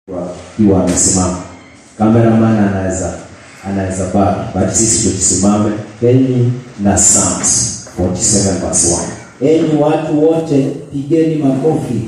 iwa amesimama cameraman anaweza anaweza baki but sisi tukisimame enyi na Psalms 47 verse 1 enyi watu wote pigeni makofi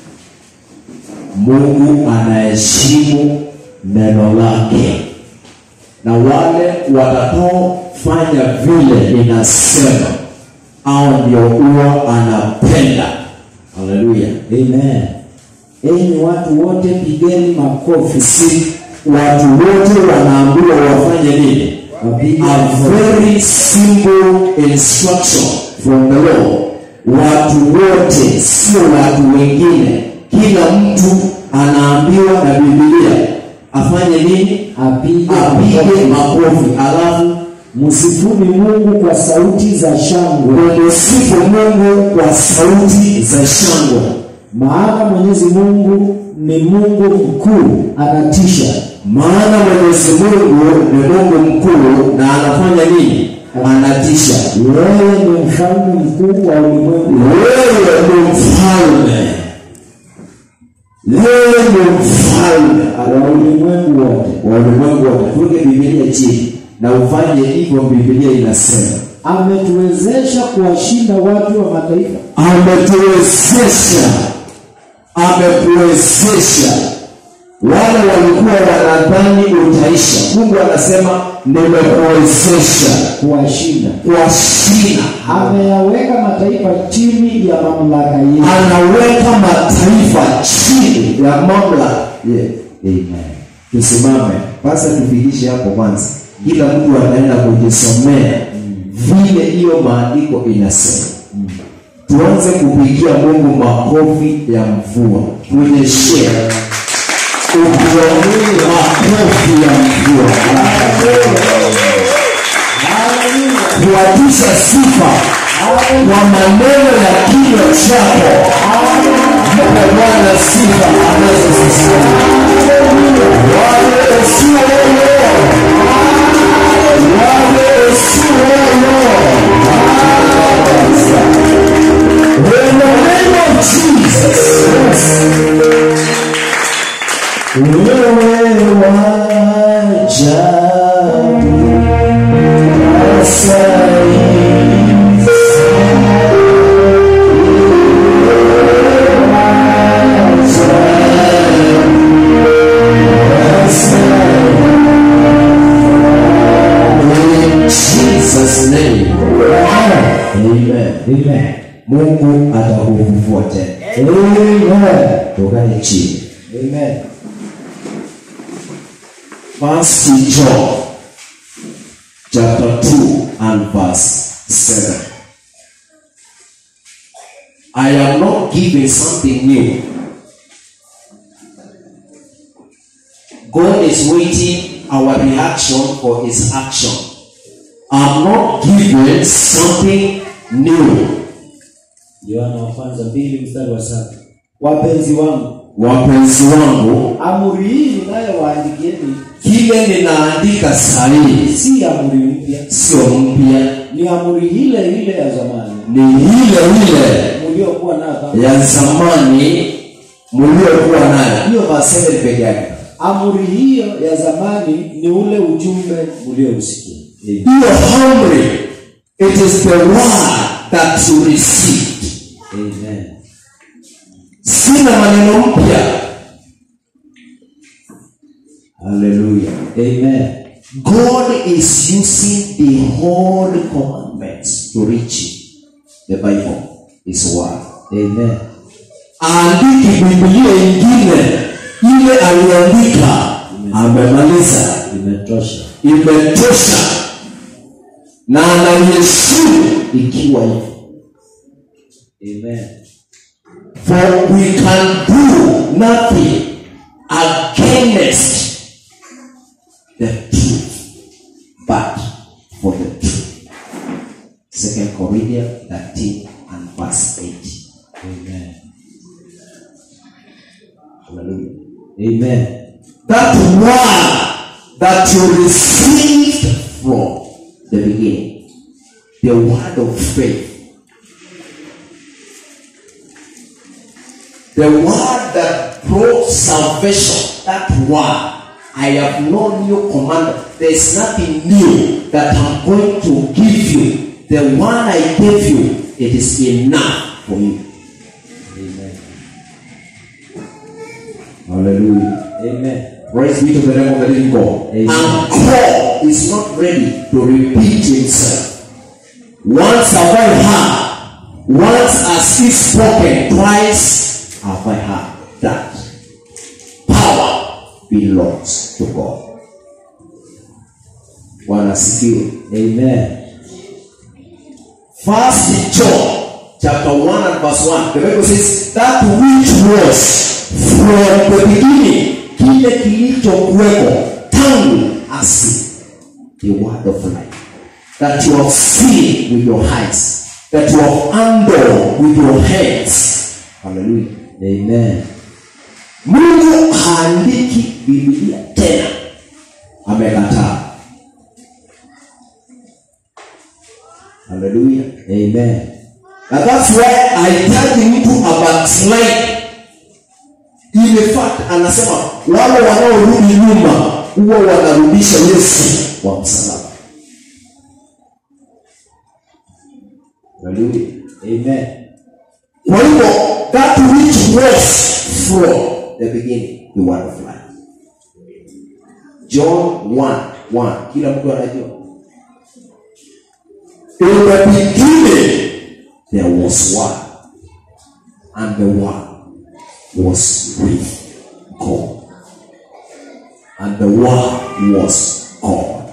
Mungu anaheshimu neno lake, na wale watakaofanya vile ninasema, au ndio huwa anapenda. Haleluya! amen enyi watu wote pigeni makofi Si watu wote wanaambiwa wafanye nini? Wapige A makofi. very simple instruction from the Lord. Watu wote, sio watu wengine. Kila mtu anaambiwa na Biblia afanye nini? apige apige makofi makofi alafu msifuni mungu kwa sauti za shangwe umsifu mungu kwa sauti za shangwe maana mwenyezi mungu ni mungu mkuu anatisha maana mwenyezi mungu ni mungu mkuu na anafanya nini anatisha yeye ni mfalme mkuu wa ulimwengu wewe ni mfalme wewe ni mfalme wa ulimwengu wote wa ulimwengu wote tuweke bibilia chini na ufanye hivyo bibilia inasema ametuwezesha kuwashinda watu wa mataifa ametuwezesha amekuwezesha wale walikuwa wanadhani utaisha mungu anasema nimekuwezesha kuwashinda kwa shina ameyaweka mataifa chini ya mamlaka yetu anaweka mataifa chini ya mamlaka yeah. Amen. tusimame basa tufikishe hapo kwanza kila mtu anaenda kujisomea vile hiyo maandiko inasema tuanze kupigia mungu makofi ya mvua tuonyeshe ukiamini makofi ya mvua kuatisha sifa kwa maneno ya kinywa chako mpe bwana sifa anazozisema wale sio wewe wale sio wewe In the name of Jesus. Wewe wajabu In Jesus name. Amen. Amen. Mungu atakufufua tena. Amen. Tukae chini. Amen. First John chapter 2 and verse 7. I am not giving something new. God is waiting our reaction for his action. I'm not giving something new. Yohana wa kwanza mbili mstari wa saba. Wapenzi wangu, Wapenzi wangu, amri hii ninayowaandikieni kile ninaandika sahihi si amri mpya, sio mpya, ni amri ile ile ya zamani ni ile ile mliokuwa nayo kama ya zamani mliokuwa nayo. Hiyo maseme peke yake. amri hiyo ya zamani ni ule ujumbe mliousikia. Hiyo amri, it is the word that you received. Amen. Sina maneno mpya. Hallelujah. Amen. God is using the whole commandments to reach you. The Bible is word. Amen. Aandiki Biblia ingine ile aliandika, amemaliza, Imetosha. imetosha, na anaiheshimu ikiwa hivyo. Amen. For we can do nothing against the truth, but for the truth. Second Corinthians 13 and verse 8. Amen. Hallelujah. Amen. That word that you received from the beginning, the word of faith, the word that pro salvation that word i have known you command there is nothing new that i'm going to give you the one i gave you it is enough for you Amen. hallelujah Amen. Praise be to the name of the living God. Amen. And God is not ready to repeat himself. Once have I heard, once has he spoken, twice have I heard that power belongs to God. Bwana asifiwe. Amen. First John chapter 1 and verse 1. The Bible says that which was from the beginning, kile kilichokuweko tangu asi, the word of life, that you have seen with your eyes, that you have handled with your hands. Hallelujah. Amen. Mungu haandiki Biblia tena, amekataa. Hallelujah. Amen. Na that's why hahitaji mtu abackslide. In fact anasema wale wanaorudi nyuma huwa wanarudisha Yesu wa msalaba. Hallelujah. Amen. Kwa hivyo that which was from the beginning, the word of life. John 1 1 kila mtu anajua. In the beginning there was word and the word was with God and the word was God.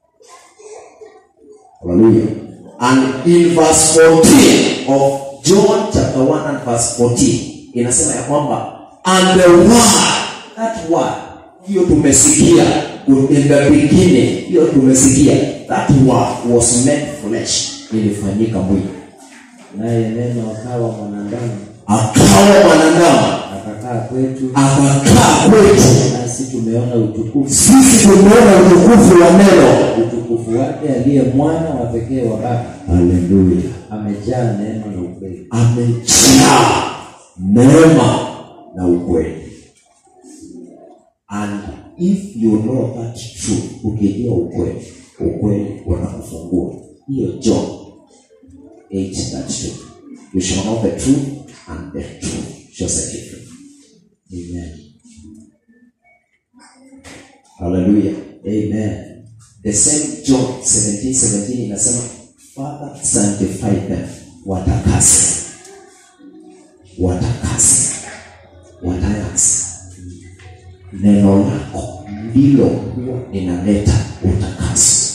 Hallelujah. And in verse 14 of John chapter 1 and verse 14 inasema ya kwamba and the word that word hiyo tumesikia in the beginning hiyo tumesikia that word was made flesh ilifanyika mwili Naye neno akawa mwanadamu akawa mwanadamu akakaa kwetu, akakaa kwetu nasi tumeona utukufu sisi tumeona utukufu wa neno utukufu wake aliye mwana wa pekee wa Baba, haleluya amejaa neema na ukweli. amejaa neema na ukweli and if you know that truth ukijua ukweli ukweli unakufungua hiyo john 8:32 you shall know the truth and the truth shall set you free Amen. hallelujah Amen. the same john 17 17 inasema father sanctify them watakase watakase watayase neno lako ndilo huwa linaleta utakaso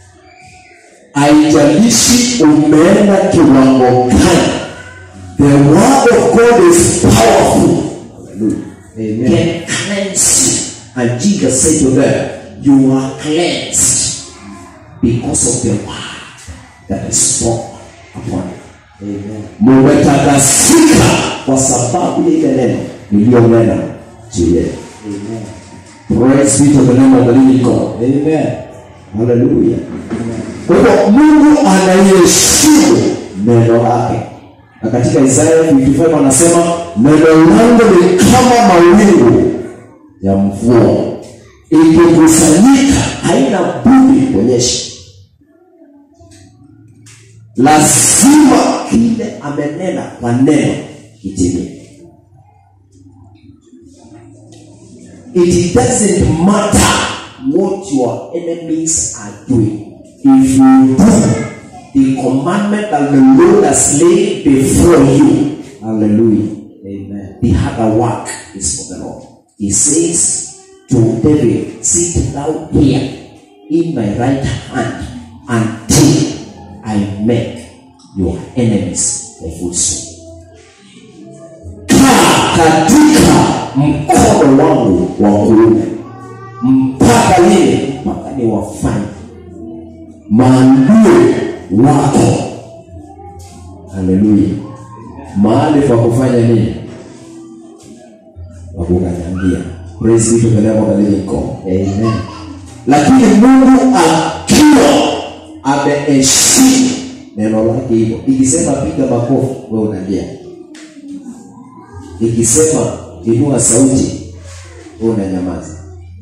haijalishi umeenda kiwango gani the word of god is powerful Hallelujah. Amen. can cleanse you. And Jesus said to them, You are cleansed because of the word that is spoken upon you. Amen. Mumetakasika kwa sababu ya ile neno niliyonena juu yenu. Amen. Praise be to the name of the living God. Amen. Hallelujah. Kwa hivyo Mungu anaiheshimu neno lake, na katika Isaya 55 anasema neno langu ni kama mawingu ya mvua, ikikusanyika haina budi kuonyesha. Lazima kile amenena kwa neno kitimie. It doesn't matter what your enemies are doing. If you do the commandment that the Lord has laid before you, hallelujah, Amen. the harder work is for the Lord. He says to David, Sit thou here in my right hand until I make your enemies a footstool. Kaa katika mkono wangu wa kuume mpaka lile mpaka ni wafanye maandui wako. Haleluya! mahali pa kufanya nini? Pa kukanyangia. Praise be to the name of the living God. Amen. lakini mungu akiwa ameheshimu neno lake hivyo ikisema piga makofi we unalia ikisema ukiinua sauti wewe unanyamaza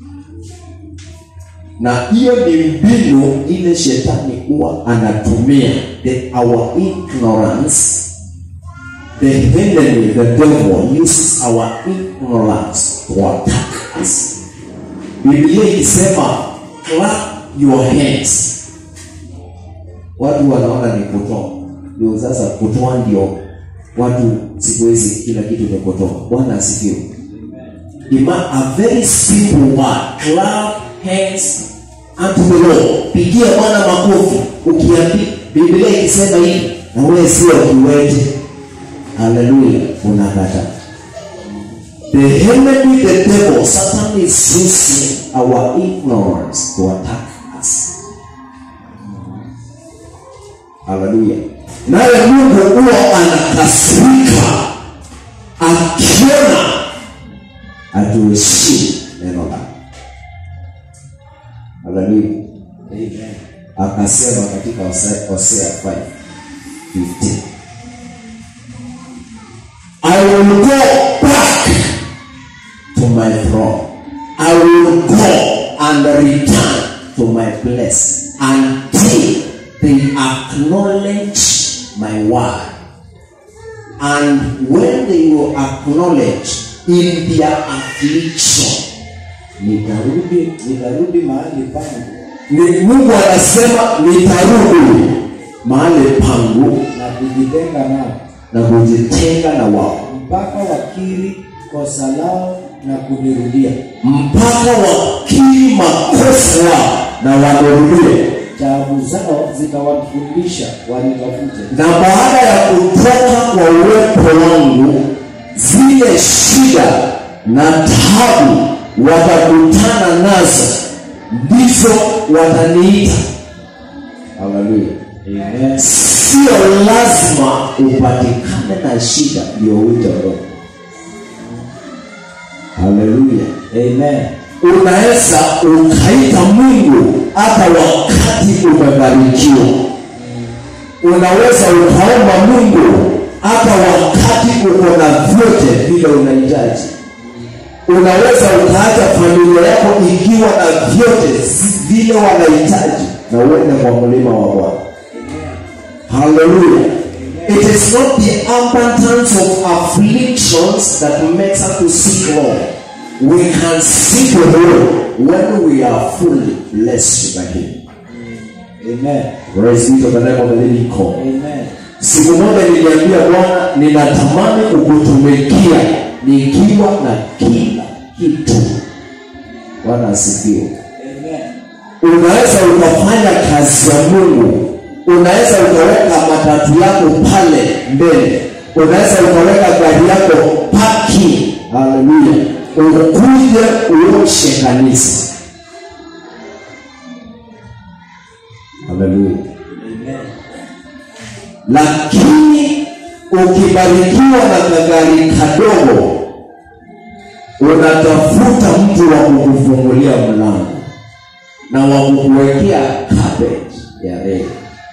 na hiyo ni mbinu ile shetani huwa anatumia the, our ignorance the enemy the devil uses our ignorance to attack us biblia ikisema clap your hands watu wanaona ni kutoa ndio sasa kutoa ndio watu siku hizi kila kitu ni kutoa bwana asifiwe Ima, a very simple word clap hands unto the Lord pigia bwana makofi ukiambi biblia ikisema hivi na wewe sio kiwete haleluya unakata the enemy the devil satan is using our ignorance to attack us haleluya naye mungu huwa anakasirika akiona hatuheshimu neno lake haleluya Amen. akasema katika Hosea Hosea 5:15 I will go back to my throne I will go and return to my place until they acknowledge my word and when they will acknowledge in their affliction nitarudi nitarudi mahali pangu ni mungu anasema nitarudi mahali pangu na kujitenga nao na kujitenga na wao mpaka wakiri kosa lao na kunirudia mpaka wakiri makosa yao na wanirudie taabu zao zitawafundisha wanitafute na baada ya kutoka kwa uwepo wangu zile shida na tabu watakutana nazo ndizo wataniita haleluya Amen. sio lazima upatikane na shida ndio uite roho haleluya Amen. unaweza ukaita mungu hata wakati umebarikiwa unaweza ukaomba mungu hata wakati uko na vyote vile unahitaji unaweza ukaacha familia yako ikiwa na vyote zi- vile wanahitaji na uende kwa mlima wa bwana haleluya it is not the abundance of afflictions that makes us to seek lord we can seek the lord when we are fully blessed by him Amen. praise be to the name of the living god Amen. siku moja niliambia bwana ninatamani kukutumikia nikiwa na kila kitu bwana asifiwe Amen. unaweza ukafanya kazi ya mungu unaweza ukaweka matatu yako pale mbele unaweza ukaweka gari yako paki haleluya ukuje uoshe kanisa haleluya Amen. lakini ukibarikiwa na kagari kadogo unatafuta mtu wa kukufungulia mlango na wa kukuwekea carpet ya reli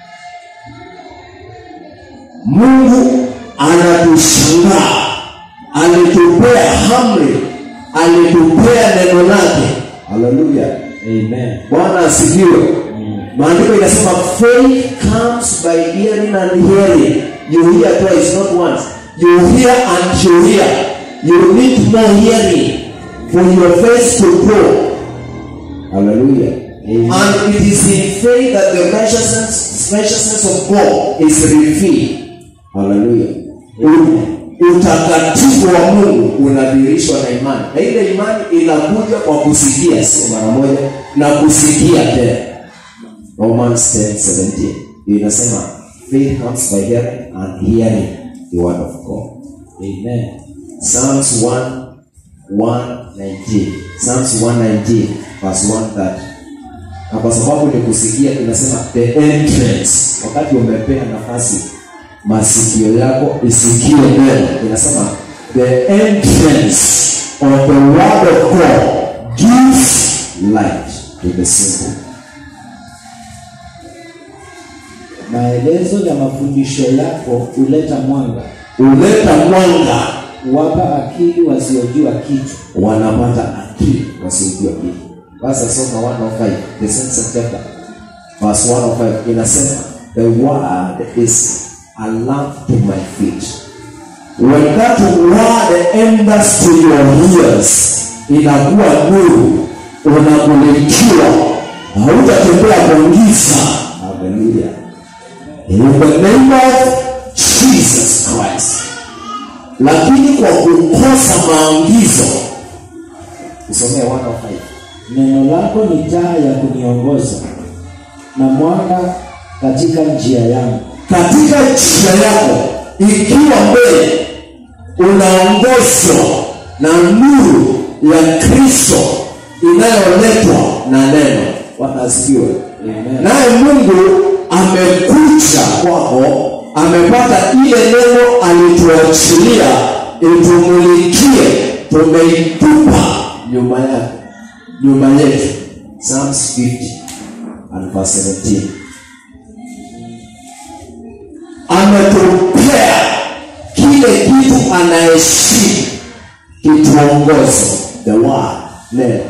mungu anatushangaa alitupea hamri alitupea neno lake haleluya Amen. bwana asifiwe maandiko inasema faith comes by hearing and hearing you hear twice not once you hear and you hear you need more hearing for your faith to grow hallelujah Amen. and it is in faith that the righteousness, righteousness of God is revealed hallelujah U- utakatifu wa mungu unadhihirishwa na imani na ile imani inakuja kwa kusikia sio mara moja na kusikia tena romans 10:17 inasema faith comes by hearing and hearing the word of god Amen. psalms 1 119 psalms 119 verse 130 na kwa sababu ni kusikia inasema the entrance wakati umepea nafasi masikio yako isikie neno inasema the entrance of the word of god gives light to the simple maelezo ya mafundisho yako huleta mwanga huleta mwanga huwapa akili wasiojua kitu wanapata akili wasiojua kitu basi soma 105 the same chapter verse 105 inasema the word is a lamp to my feet when that word enters to your ears inakuwa nuru unamulikiwa hautatembea kwa giza haleluya in the name of jesus christ lakini kwa kukosa maagizo usomee 105 neno lako ni taa ya kuniongoza na mwanga katika njia yangu katika njia yako ikiwa mbele unaongozwa na nuru ya kristo inayoletwa na neno wanasikiwe Amen. naye mungu amekuja kwako amepata ile neno alituachilia itumulikie tumeitupa nyuma yake nyuma yetu psalms 50 and verse 17 ametupea kile kitu anayeshii kituongoze the word neno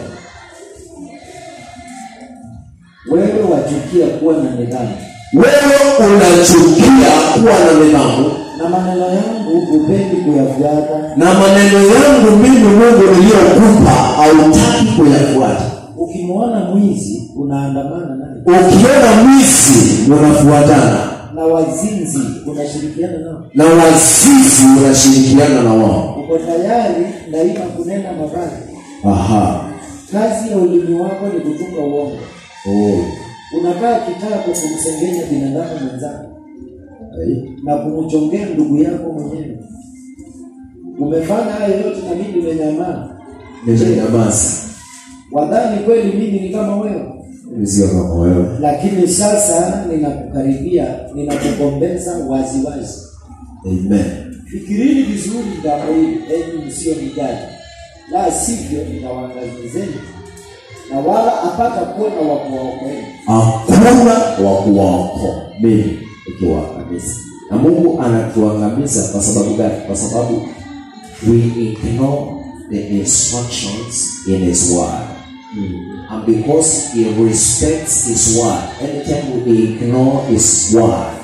wewe wachukia kuwa na nidhamu wewe unachukia kuwa na nidhamu na maneno yangu hupendi kuyafuata na maneno yangu mimi mungu niliyokupa hautaki kuyafuata ukimwona mwizi unaandamana naye ukiona mwizi unafuatana na wazinzi unashirikiana nao na wazizi unashirikiana na wao uko tayari daima kunena mabaya aha kazi ya ulimi wako ni kutunga uongo oh. unakaa kitako kumsengenya binadamu mwenzako hey. na kumchongea ndugu yako mwenyewe umefanya hayo yote na mimi nimenyamaa nimenyamaza wadhani kweli mimi ni kama wewe Mimi sio kama wewe lakini sasa ninakukaribia ninakugombeza waziwazi amen fikirini vizuri jambo hili enyi msio mijali la sivyo nitawaangazizeni na wala apata kuona wa kuwaokoeni hakuna wa kuwaokoa mimi ikiwaangamiza na mungu anatuangamiza kwa sababu gani kwa sababu we ignore the instructions in his word and because he respects his word anytime we ignore his word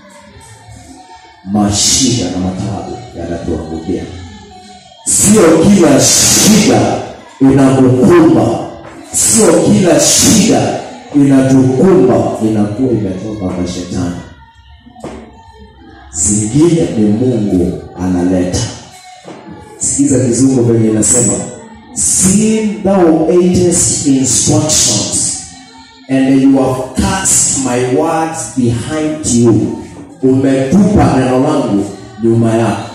mashida na matabu yanatuangukia sio kila shida inakukumba sio kila shida inatukumba inakuwa imetoka kwa shetani zingine ni mungu analeta sikiza kizungu venye inasema seeing thou hatest instructions and you have cast my words behind you umetupa neno langu nyuma yako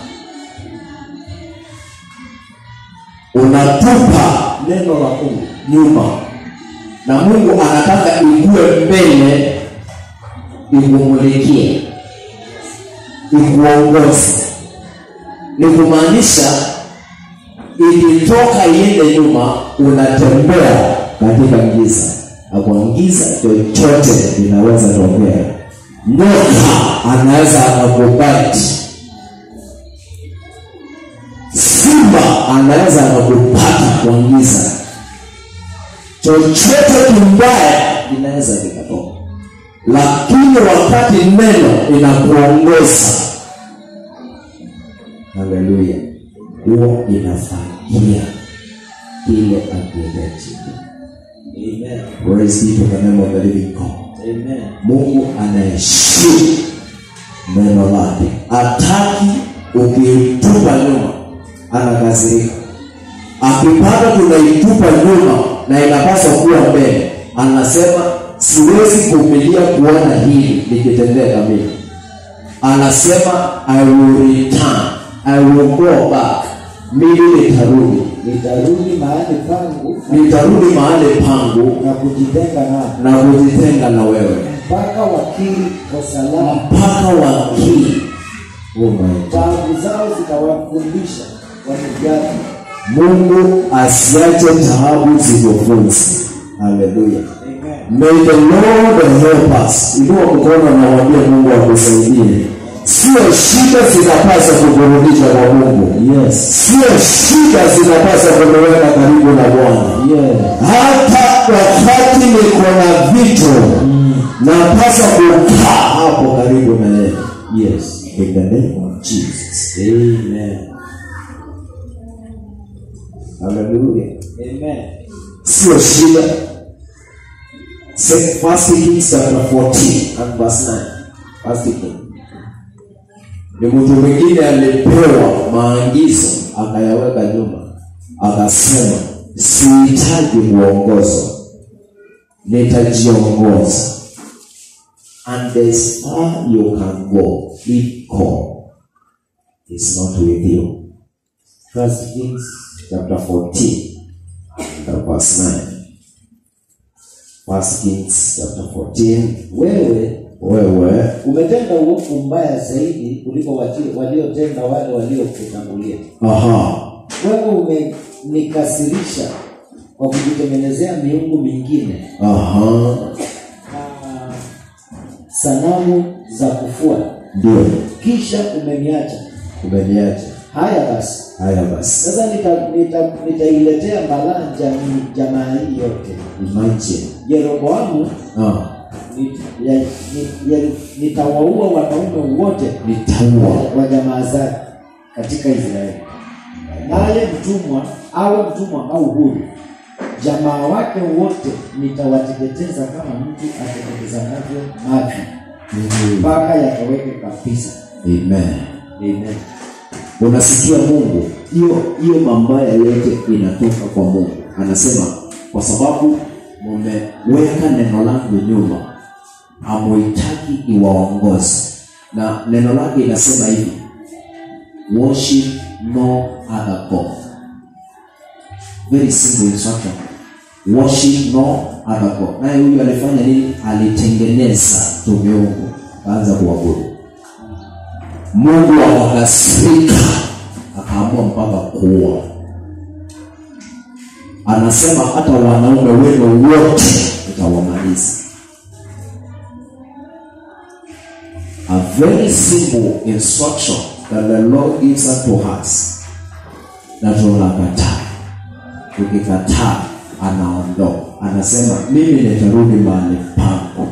unatupa neno la mungu nyuma na mungu anataka ikuwe mbele ikumulikie ikuongoze ni kumaanisha ikitoka iende nyuma unatembea katika giza na kwa giza chochote linaweza tokea nyoka anaweza akakubati simba anaweza akakupata kwa giza chochote kimbaya kinaweza kikatoka lakini wakati neno inakuongoza haleluya huwa inafagia kile akiendachi Amen. praise be to the name of the living god Amen. mungu anaheshimu neno lake ataki ukitupa nyuma anakasirika akipata tunaitupa nyuma na inapaswa kuwa mbele anasema siwezi kuvumilia kuona hili likitendeka mimi anasema i will return i will go back mimi nitarudi nitarudi mahali pangu nitarudi mahali pangu na kujitenga nao na kujitenga na wewe mpaka wakiri kosa lao mpaka wakili oh my God. taabu zao zitawafundisha wanijali mungu asiache taabu zikufunzi haleluya Amen. may the lord help us inua mkono na waambie mungu akusaidie sio shida zinapaswa kukurudisha kwa mungu Yes. sio shida zinapaswa kuniweka karibu na bwana Yes. hata wakati niko na vitu napaswa kukaa hapo karibu na yeye Yes. in the name of jesus Amen. haleluya Amen. sio shida Se- First Kings chapter 14 and verse 9 First Kings. ni mtu mwingine alipewa maagizo akayaweka nyuma akasema sihitaji kuongozwa nitajiongoza and as far you can go it call is not with you First Kings chapter 14 and verse 9 First Kings chapter 14 Wewe wewe umetenda uovu mbaya zaidi kuliko wati- waliotenda wale waliokutangulia. aha Wewe umenikasirisha kwa kujitengenezea miungu mingine aha na sanamu za kufua, ndio kisha umeniacha. umeniacha Haya basi, haya basi sasa nitailetea nita, nitailetea balaa jamii jamaa hii yote. imagine Yeroboamu ah nit- ya- ni- ya- nitawaua wanaume wote nitaua wa jamaa zake katika Israeli, naye mtumwa awe mtumwa au huru, jamaa wake wote nitawateketeza kama mtu ateketezanavyo mavi mpaka yakaweke kabisa. amen Amen. unasikia mungu hiyo hiyo mambaya yote inatoka kwa mungu anasema kwa sababu mumeweka neno langu nyuma hamuhitaki iwaongoze na neno lake inasema hivi worship no other god very simple instruction worship no other god naye huyu alifanya nini alitengeneza tumiungu akaanza kuabudu mungu akakasirika akaamua mpaka kuua anasema hata wanaume wenu wote utawamaliza a very simple instruction that the lord gives unto us na tunakataa tukikataa anaondoka anasema mimi nitarudi mahali pangu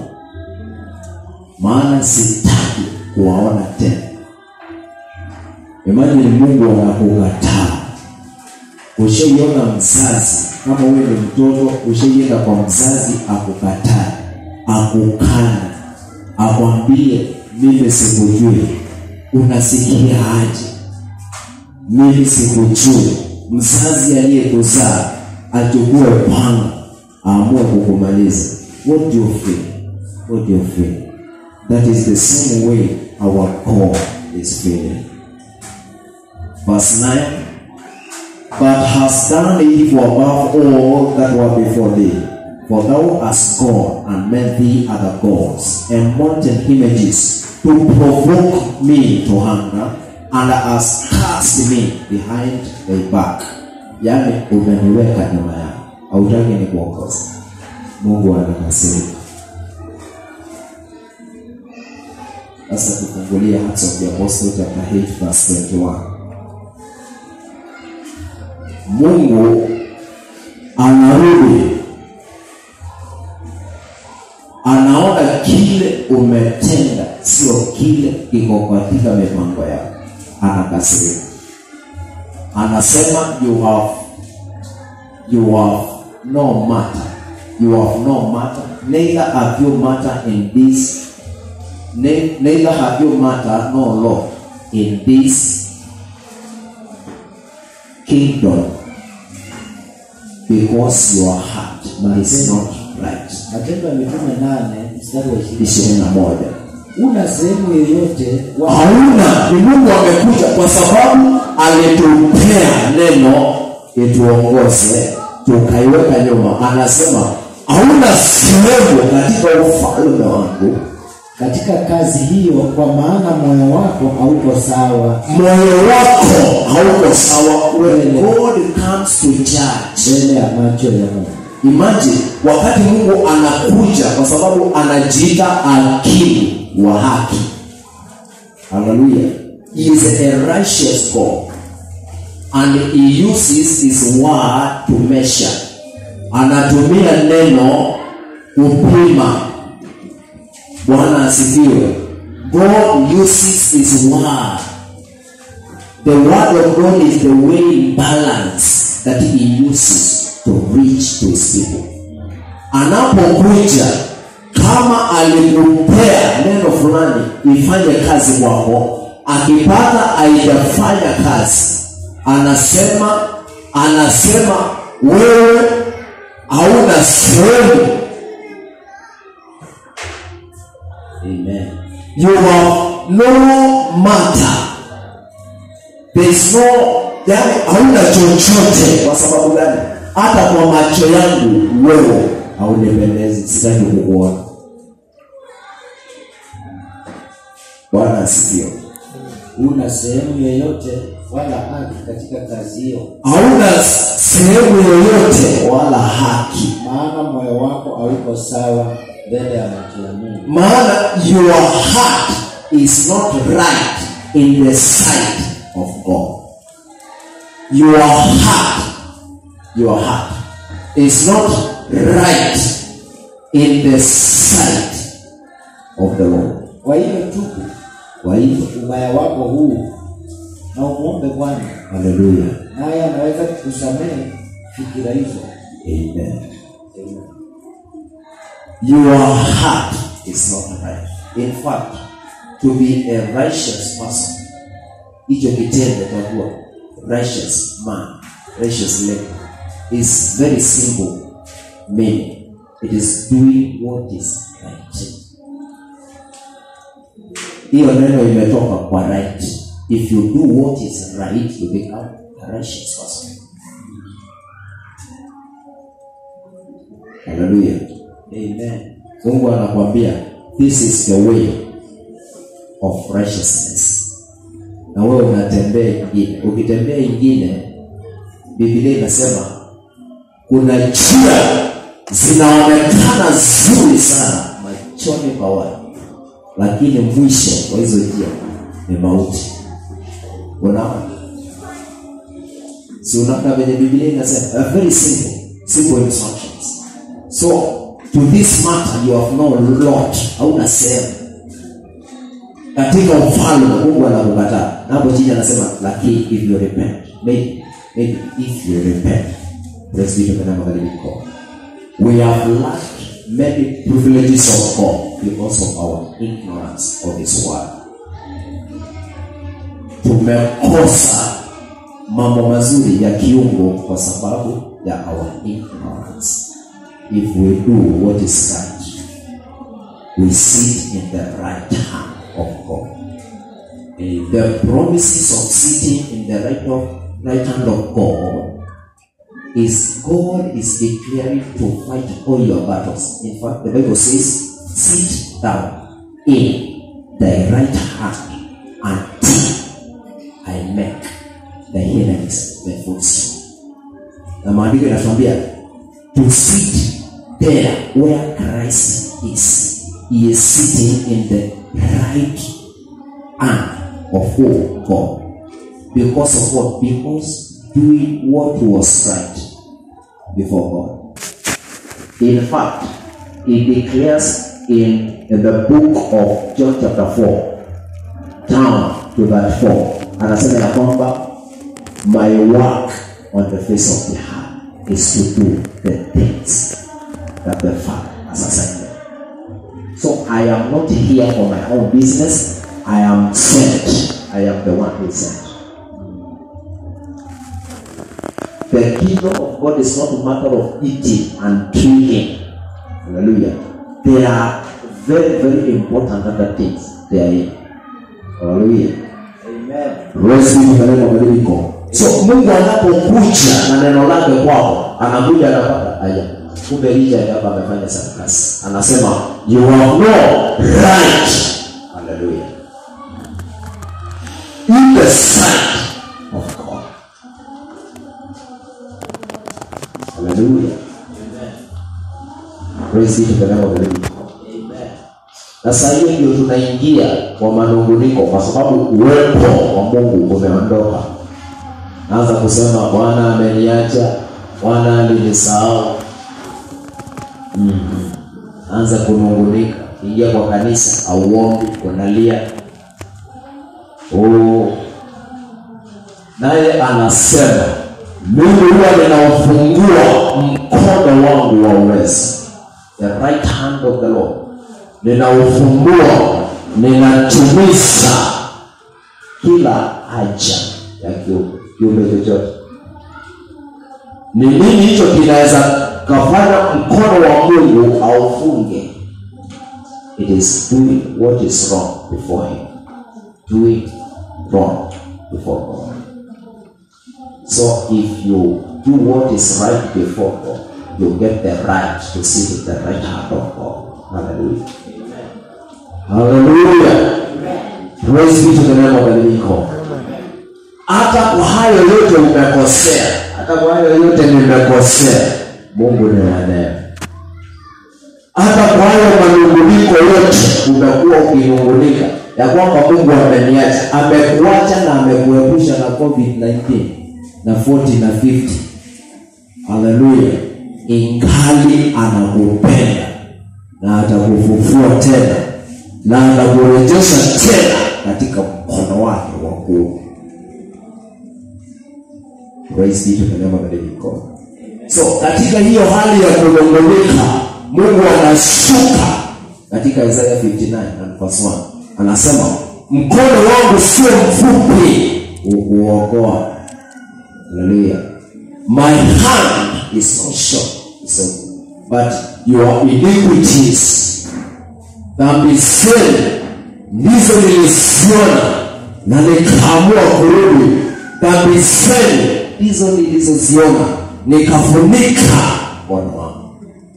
maana sitaki kuwaona tena imajini mungu anakukataa ushaiona mzazi kama wewe ni mtoto ushaienda kwa mzazi akukatae akukana akwambie mimi sikujui unasikia aje mimi sikujui mzazi aliyekuzaa achukue panga aamue kukumaliza what do you feel what do you feel that is the same way our god is feeling verse 9 but hast done evil above all that were before thee. For thou hast gone and made thee other gods and molten images to provoke me to hunger, and hast cast me behind thy back. Yaani umeniweka nyuma yako, hautaki ni kuongoza. Mungu anakasirika. Sasa tufungulie Acts of the Apostle chapter 8 verse 21. mungu anarudi anaona kile umetenda sio kile kiko katika mipango yako anakasirika anasema you have you have no matter you have no matter neither have you matter in this ne- neither have you matter no law in this kingdom because your heart is not right. Matendo ya Mitume nane mstari wa ishirini ishirini na moja una sehemu yoyote wa hauna ni mungu amekuja kwa sababu alitupea neno ituongoze tukaiweka nyuma anasema hauna sehemu katika ufalme wangu katika kazi hiyo, kwa maana moyo wako hauko sawa moyo wako hauko sawa when god comes to judge mbele ya macho ya Mungu. imagine wakati mungu anakuja kwa sababu anajiita akili wa haki haleluya he is a righteous god and he uses his word to measure anatumia neno kupima bwana asifiwe god uses his word the word of god is the weighing balance that he uses to reach to his people anapokuja kama alikupea neno fulani ifanye kazi kwako akipata haijafanya kazi anasema anasema wewe hauna sehemu Amen. You have no matter. There is no yani hauna chochote kwa sababu gani? Hata kwa macho yangu wewe haunipendezi, sitaki kukuona. Bwana asifiwe. una sehemu yoyote wala haki katika kazi hiyo Hauna sehemu yoyote wala haki, maana moyo wako hauko sawa mbele ya macho ya mungu maana your heart is not right in the sight of God. Your heart, your heart is not right in the sight of the Lord. kwa hiyo tubu Kwa hivyo, ubaya wako huu na umwombe bwana haleluya, naye anaweza kukusamehe fikira hizo amen. Your heart is not right. In fact, to be a righteous person, hicho kitendo cha kuwa righteous man, righteous lady, is very simple meaning. It is doing what is right. Hiyo neno imetoka kwa right. If you do what is right, you become a righteous person. Hallelujah. amen mungu anakwambia this is the way of righteousness na wewe unatembea ingine ukitembea ingine bibilia inasema kuna njia zinaonekana zuri sana machoni pa watu lakini mwisho wa hizo njia ni mauti unaona si unaona venye bibilia inasema a very simple simple instructions so to this matter you have no lot hauna sehemu katika ufalme mungu anakukataa napo chini anasema lakini if you repent maybe, maybe if you repent praise be to the name of the living God we have lacked many privileges of God because of our ignorance of his word tumekosa mambo mazuri ya kiungo kwa sababu ya our ignorance if we do what is right we sit in the right hand of God the promises of sitting in the right of right hand of God is God is declaring to fight all your battles. In fact, the Bible says, sit down in the right hand until I make the healings the footstool. Na maandiko yanatuambia to sit there where Christ is. He is sitting in the right hand of who? God. Because of what? Because doing what was right before God. In fact, he declares in, in the book of John chapter 4, down to that 4, anasema ya kwamba my work on the face of the earth is to do the things that the Father has assigned me. So I am not here for my own business. I am sent. I am the one who is sent. The kingdom of God is not a matter of eating and drinking. Hallelujah. There are very, very important other things there. in. Hallelujah. amen Praise be to the name of the living God. So Mungu anapokuja na neno lake kwako, anakuja anapata aya. Kumbe licha ya hapa amefanya sarakasi. Anasema you have no right. Hallelujah. In the sight of God. Hallelujah. Praise be to the name of the living God. amen na saa hiyo ndio tunaingia kwa manunguniko kwa sababu uwepo wa mungu umeondoka naanza kusema bwana ameniacha bwana alinisahau mm. anza kunungunika ingia kwa kanisa auombi unalia oh. naye anasema mimi huwa ninaufungua mkono wangu wa uweza the right hand of the lord ninaufungua ninatumiza kila haja ya kiumbe kiumbe chochote ni nini hicho kinaweza kafanya mkono wa mungu aufunge it is doing what is wrong before him doing wrong before god so if you do what is right before god you get the right to sit at the right hand of god hallelujah hallelujah praise be to the name of the living god hata kwa hayo yote umekosea hata kwa hayo yote nimekosea mungu ni wa neema hata kwa hayo manunguniko yote umekuwa ukinungunika ya kwamba mungu ameniacha amekuacha na amekuepusha na covid-19 na 40 na 50 haleluya ingali anakupenda na atakufufua tena na atakurejesha tena katika mkono wake wa kuume praise be to the name of the living God. so katika hiyo hali ya kunungunika mungu anashuka katika isaya 59 and verse 1 anasema mkono wangu sio mfupi ukuokoa haleluya my hand is not short so, but your iniquities dhambi zenu ndizo niliziona na nikaamua kurudi dhambi zenu ndizo nilizoziona nikafunika mkono wangu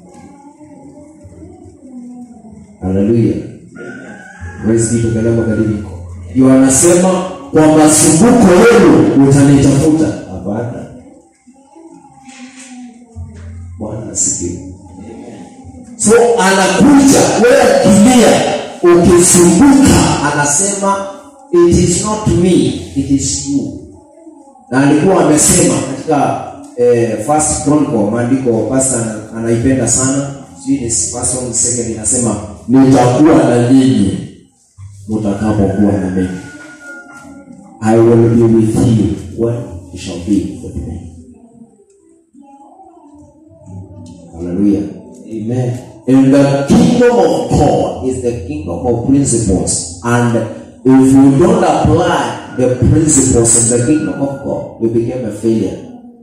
haleluya praise be to the name of the living God. Ndio anasema kwa masumbuko yenu utanitafuta hapana bwana asifiwe so anakuja wewe kilia ukisumbuka anasema it is not me it is you na alikuwa amesema katika eh, first chronicle maandiko pasta anaipenda sana sijui ni first one second inasema nitakuwa na nyinyi mutakapokuwa na mimi i will be with you when you shall be with me hallelujah amen and the kingdom of god is the kingdom of principles and if you don't apply the principles in the kingdom of god you become a failure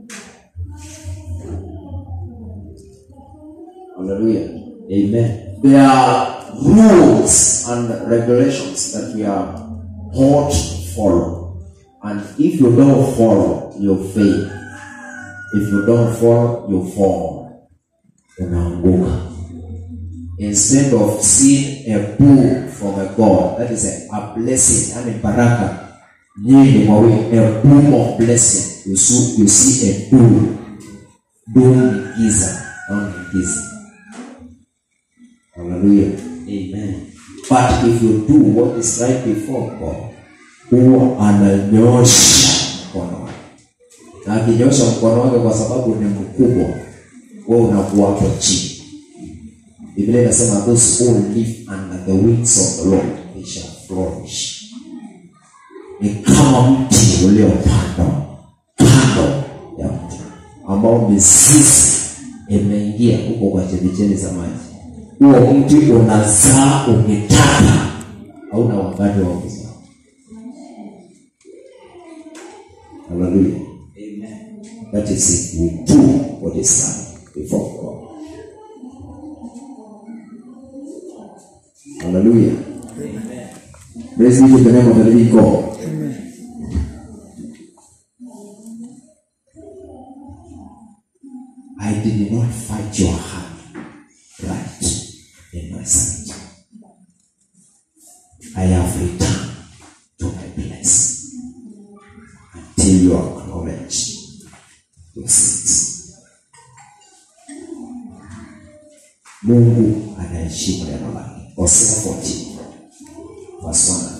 hallelujah amen there are rules and regulations that we are taught to follow and if you don't follow you fail if you don't follow you fall unaanguka instead of seeing a bull from a god that is a, a blessing yani baraka nyingi kwa wingi a boom of blessing you see, you see a bull bull ni giza au ni giza hallelujah amen but if you do what is right before god huwa ananyosha mkono wake na akinyosha mkono wake kwa sababu ni mkubwa wewe unakuwa hapo chini biblia inasema those who live under the wings of the lord they shall flourish ni kama mti uliopandwa kando ya mto ambao mizizi imeingia huko kwa chemichemi za maji huo mti unazaa ukitaka hauna wakati wa kuzaa haleluya that is it we do what is right before god haleluya praise be to the name of the living god I did not fight your hand right in my sight. I have returned to my place until you acknowledge your sins. Mungu anaheshimu neno lake. Hosea 14 verse 1 and 2.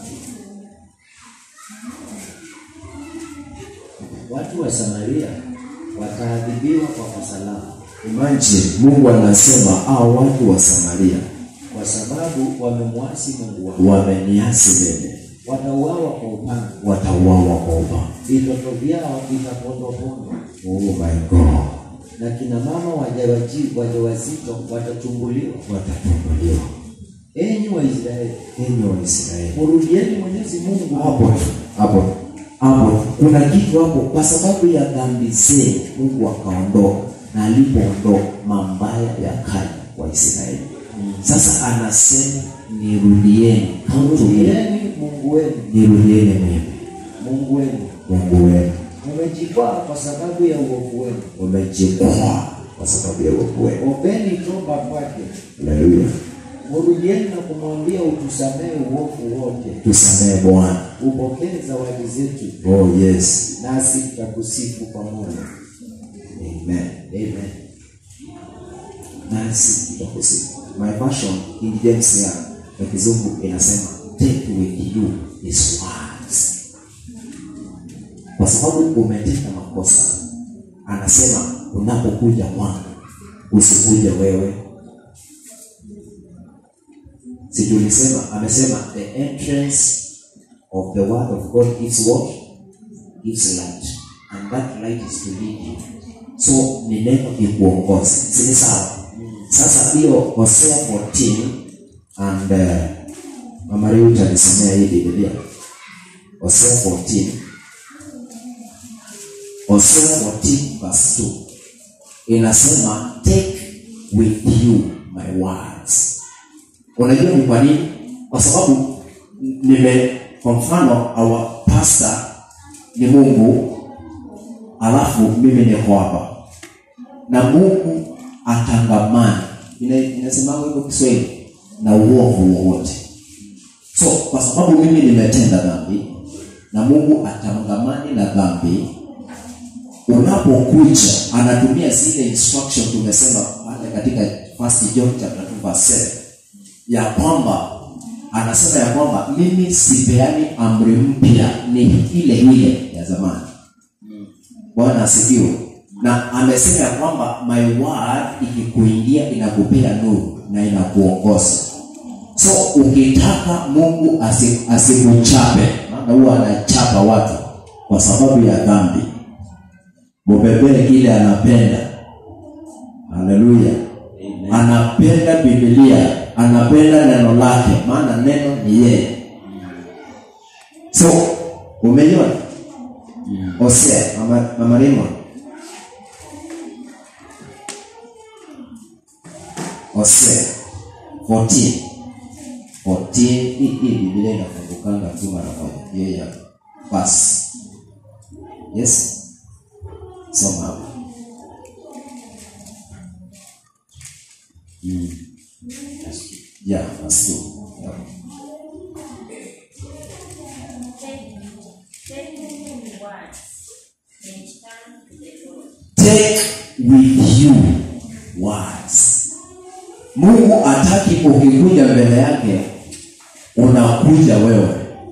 watu wa Samaria wataadhibiwa kwa kosa lao, Imagine Mungu anasema hao watu wa Samaria kwa sababu wamemwasi Mungu wao. wameniasi mimi, Watauawa kwa upanga, watauawa kwa upanga. vitoto vyao vitapondwapondwa, Oh my God, na kina mama wajawaji- wajawazito watatumbuliwa. watatumbuliwa. Enyi Waisraeli, Enyi wa Israeli, murudieni Mwenyezi Mungu. hapo tu, hapo tu, hapo tu. kuna kitu hapo, kwa sababu ya dhambi zenu Mungu akaondoka, na alipoondoka mambaya yakaja kwa Israeli. Sasa anasema nirudieni, come to me, Murudieni Mungu wenu, nirudieni mimi, Mungu wenu. Mungu wenu. Mmejikwaa kwa sababu ya uovu wenu, Umejikwaa kwa sababu ya uovu wenu. ombeni toba kwake. Haleluya, Murudieni na kumwambia utusamehe uovu wote, tusamehe Bwana. upokee zawadi zetu, Oh yes, nasi tutakusifu pamoja. amen. Amen. nasi tutakusifu. My version King James ya ya kizungu inasema take with you his words, kwa sababu umetenda makosa. Anasema unapokuja kwangu usikuje wewe. Si tulisema, amesema the entrance of the word of God gives what? Gives light and that light is to lead you. So ni neno ikuongoze, si ni sawa? Sasa hiyo Hosea 14 and uh, Mama Riuta alisomea hii Biblia. Hosea 14 Hosea 14 verse 2 inasema take with you my words. Unajua ni kwa nini? Kwa sababu nime kwa mfano our pastor ni Mungu alafu mimi niko hapa na Mungu atangamani, ina inasemanga hivyo Kiswahili, na uovu wowote. So kwa sababu mimi nimetenda dhambi na Mungu atangamani na dhambi, unapokuja anatumia zile instruction tumesema pale katika first John chapter 2 verse 7 ya kwamba anasema ya kwamba mimi sipeani amri mpya, ni ile ile ya zamani. Bwana asifiwe. Na amesema ya kwamba my word ikikuingia inakupea nuru na inakuongoza. So ukitaka Mungu asi- asikuchape, maana huwa anachapa watu kwa sababu ya dhambi, mubebee kile anapenda. Haleluya! Anapenda Biblia, anapenda neno lake, maana neno ni yeye. So umeiona Hosea, mama, mama Raymond. Hosea 14 14 hii hii Biblia inafungukanga tu mara moja hiyo ya basi. Yes, soma hapo. Mm. Yeah, that's two. Yeah. take with you words. Mungu ataki ukikuja mbele yake unakuja wewe,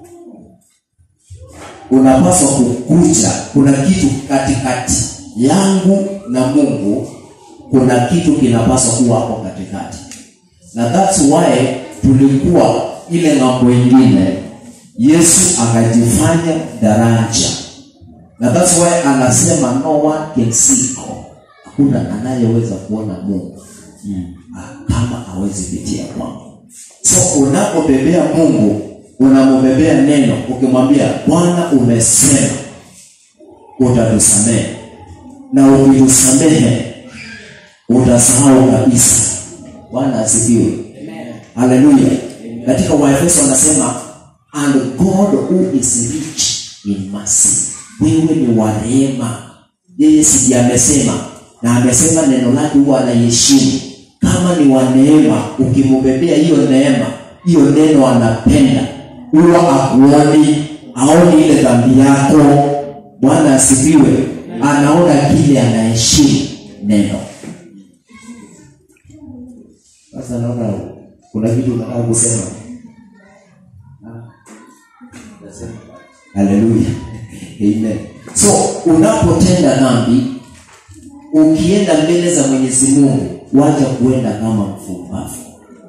unapaswa kukuja. Kuna kitu katikati yangu na Mungu, kuna kitu kinapaswa kuwa hapo katikati, na that's why tulikuwa ile ng'ambo ingine, Yesu akajifanya daraja na that's why anasema no one can see God. Hakuna anayeweza kuona Mungu ah, kama hawezi pitia kwangu. So unapobebea Mungu, unamubebea neno, ukimwambia Bwana, umesema utatusamehe, na ukitusamehe utasahau kabisa. Bwana asifiwe, haleluya. Katika Waefeso anasema and God who is rich in mercy wewe ni wa rehema. Yeye siji amesema na amesema neno lake huwa anaiheshimu. Kama ni wa neema, ukimubebea hiyo neema, hiyo neno anapenda, huwa akuoni, aoni ile dhambi yako. Bwana asifiwe, anaona kile, anaheshimu neno. Sasa naona kuna kitu unataka kusema Ah, nasema haleluya amen so unapotenda dhambi ukienda mbele za mwenyezi mungu wacha kuenda kama mfumbavu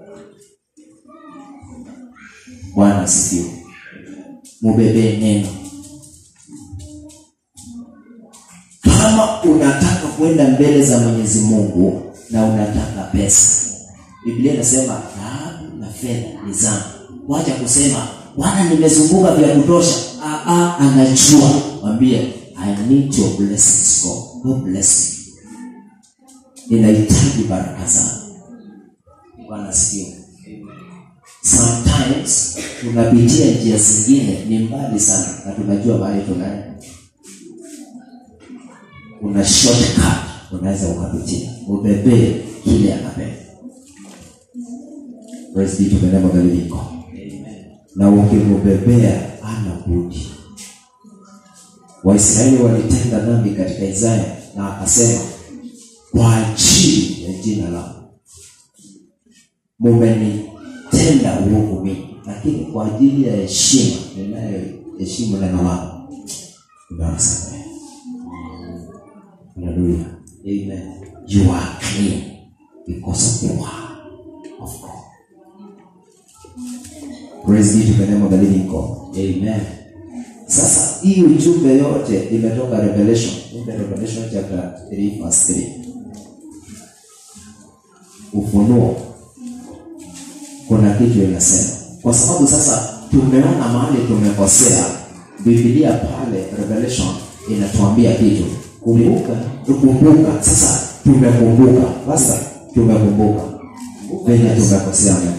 bwana asifiwe mubebee neno kama unataka kwenda mbele za mwenyezi mungu na unataka pesa biblia inasema dhahabu na fedha ni zangu wacha kusema bwana nimezunguka vya kutosha Ah, ah, anajua mwambie i need your blessings god god bless me ninahitaji baraka zangu bwana asifiwe sometimes tunapitia njia zingine ni mbali sana na tunajua mahali tunaenda kuna shortcut unaweza ukapitia ubebee kile anapenda Praise be to the name of the living God. na ukimubebea ana budi waisraeli walitenda dhambi katika isaya na akasema kwa ajili ya jina langu mumenitenda uovu mingi lakini kwa ajili ya heshima ninayoheshimu neno langu nimewasamehe haleluya amen you are clean because of the word of god praise be to the name of the living god amen sasa hii ujumbe yote imetoka revelation Inde revelation chapter 3 verse 3 ufunuo kuna kitu inasema kwa sababu sasa tumeona mahali tumekosea bibilia pale revelation inatuambia kitu kumbuka tukumbuka sasa tumekumbuka sasa tumekumbuka venye tumekosea mungu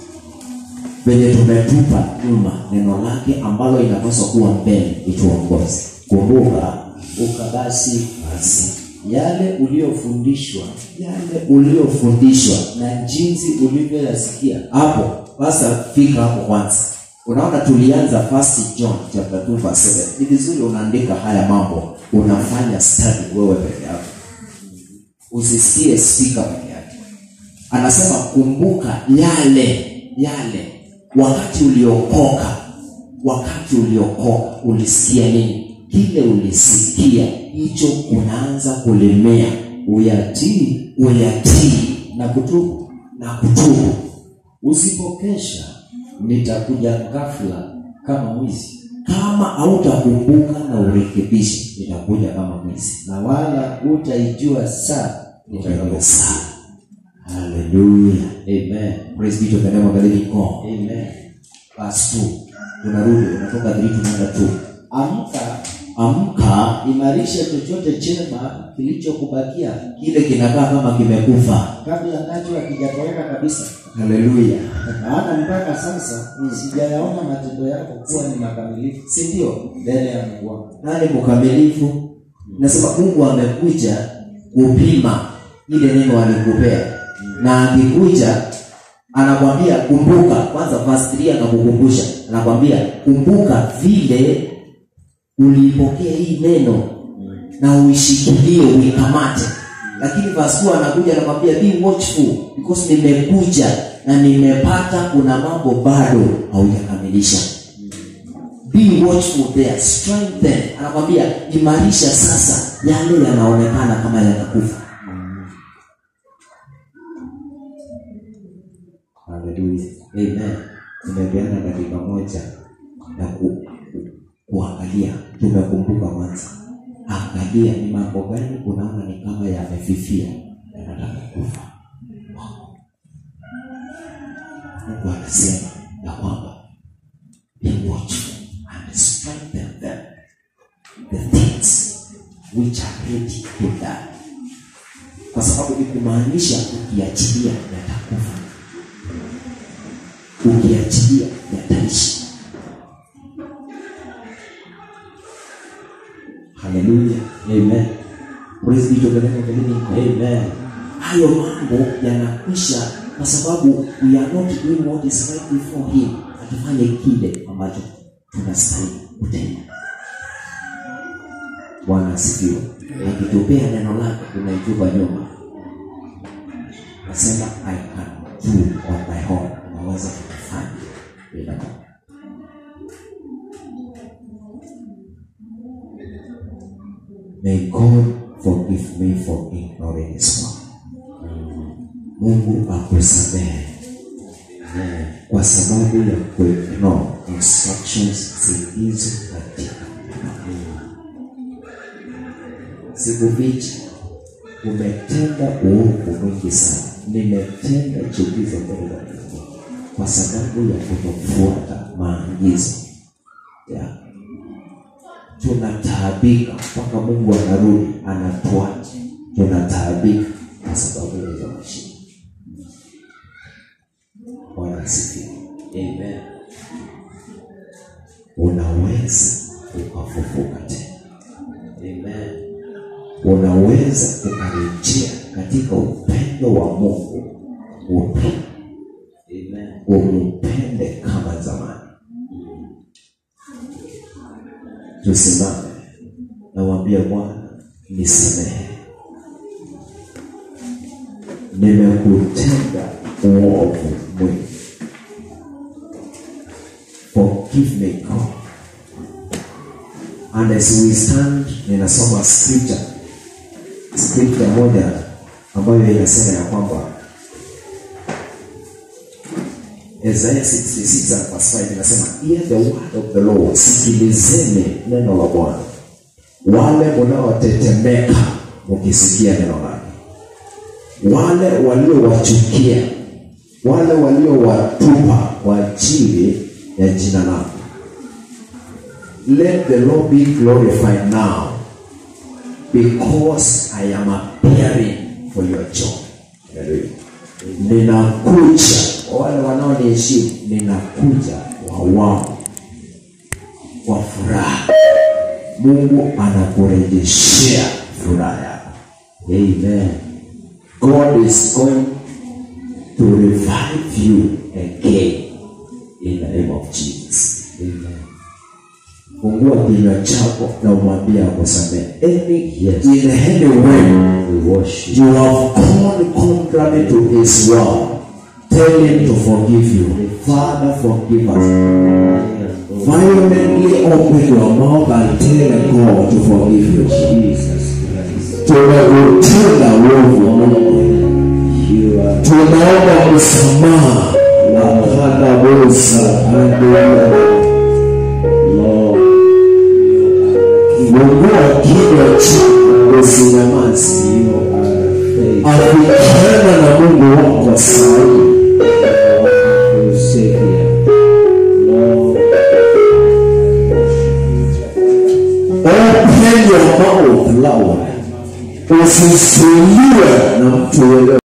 venye tumetupa nyuma neno lake ambalo inapaswa kuwa mbele ituongoze kumbuka ukabasi basi yale uliofundishwa yale uliofundishwa na jinsi ulivyoyasikia hapo sasa fika hapo kwanza unaona tulianza first john chapter 2 verse 7 ni vizuri unaandika haya mambo unafanya study wewe peke yako usisikie spika peke yake anasema kumbuka yale yale wakati uliokoka wakati uliokoka ulisikia nini kile ulisikia hicho unaanza kulemea uyatii uyatii na kutubu na kutubu usipokesha nitakuja ghafla kama mwizi kama hautakumbuka na urekebishe itakuja kama mwizi na wala utaijua saa itakuja sana haleluya amen praise be to the name of the living god amen verse 2 unarudi unatoka 3 tunaenda 2 amka amka imarisha chochote chema kilichokubakia kile kinakaa kama kimekufa kabla nacho hakijatoweka kabisa haleluya maana mpaka sasa sijayaona matendo yako kuwa ni makamilifu si ndio mbele ya mungu wangu nani mkamilifu nasema mungu amekuja kupima ile neno alikupea na akikuja anakwambia kumbuka kwanza verse 3 anakukumbusha anakwambia kumbuka vile uliipokea hii neno na uishikilie uikamate lakini verse 2 anakuja anakwambia be watchful because nimekuja na nimepata kuna mambo bado haujakamilisha be watchful there strengthen anakwambia imarisha sasa yale yanaonekana kama yatakufa haleluya amen tumepeana dakika moja na ku, ku, kuangalia tumekumbuka kwanza angalia ni mambo gani unaona ni kama yamefifia yanataka kufa mungu anasema ya kwamba be watchful and strengthen them the things which are ready to die kwa sababu ni kumaanisha ukiachilia yatakufa ukiachilia yataishi haleluya amen praise be to the name of the living God amen hayo mambo yanakwisha kwa sababu we are not doing what is right before him hatufanye kile ambacho tunastahili kutenda bwana asifiwe akitupea neno lake tunaitupa nyuma nasema i can tu on my own unaweza kufanya bila Mungu. May God forgive me for ignoring his word. Mungu akusamehe kwa sababu ya kuignore instructions zilizo katika sikuficha umetenda uovu mwingi sana nimetenda chukizo mbele za Mungu kwa sababu ya kutofuata maagizo ya tunataabika mpaka mungu anarudi anatuacha tunataabika kwa sababu ya hizo mashine bwana asifiwe amen unaweza ukafufuka tena amen unaweza ukarejea katika upendo wa mungu upya Amen. umpende kama zamani tusimame nawambia bwana nisamehe nimekutenda uovu mwingi forgive me God. and as we stand ninasoma scripture scripture moja ambayo inasema ya kwamba Isaiah 66 and verse 5 inasema hear the word of the Lord, sikilizeni neno la Bwana, wale mnaotetemeka mkisikia neno lake, wale waliowachukia, wale waliowatupa kwa ajili ya jina lako. Let the Lord be glorified now because I am appearing for your joy. Hallelujah. Ninakuja wale wanaoniheshimu, ninakuja kwa wao kwa furaha. Mungu anakurejeshea furaha yako. Amen. God is going to revive you again in the name of Jesus. Amen. Fungua kinywa chako na umwambie akusamehe. Any Yes. in any way We worship. you have gone contrary to his word. Tell him to forgive you. Father, forgive us. Violently open your mouth and tell God to forgive you. Jesus Christ. Tumekutenda uovu Mungu. You are Tunaomba msamaha wa kadabosa Lord. Fungua kinywa chako usinyamaze. You are faithful. Afikiana na Mungu wako sahi. Our Savior. Lord. Open your mouth loud. Usizuiliwe na mtu yeyote.